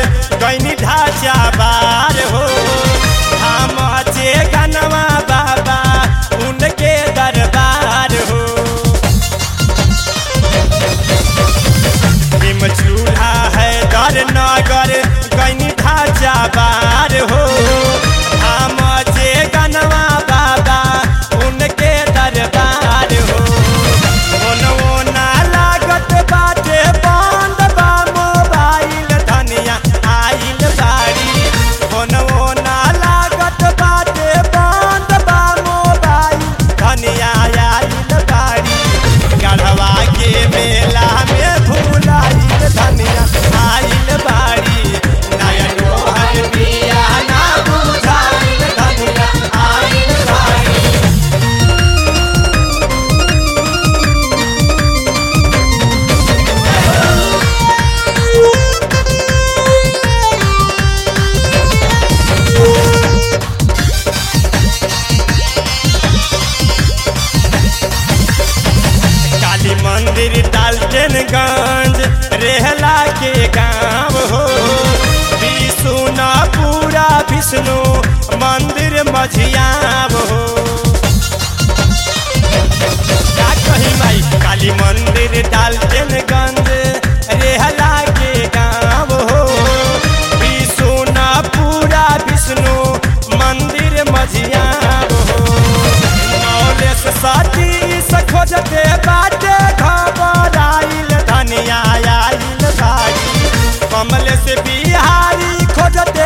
गैनी ढाचा बार हो हम चे गनवा बाबा उनके दरबार हो निम चूल्हा है दर नगर गैनी ढाचा बार हो हम चे गनवा बाबा उनके दरबार हो ओनवो ना लागत बाटे बंद बा मोबाइल धनिया आइल बाड़ी ओनवो ना लागत बाटे बंद बा मोबाइल धनिया आइल बाड़ी गढ़वा के मेला में भूलाइल धनिया आइल बाड़ी नयन मोहन पिया ना बुझाइल धनिया आइल बाड़ी काली मंदिर डाल्टनगंज रेहला के गांव हो विष्णु पूरा विष्णु मंदिर मझियाव हो का कही माई काली मंदिर डाल्टनगंज रेहला के गांव हो विष्णु पूरा विष्णु मंदिर मझियाव हो नौलेस साथी से खोजते बाटे घबराइल धनिया आइल भाई कमल से बिहारी खोजते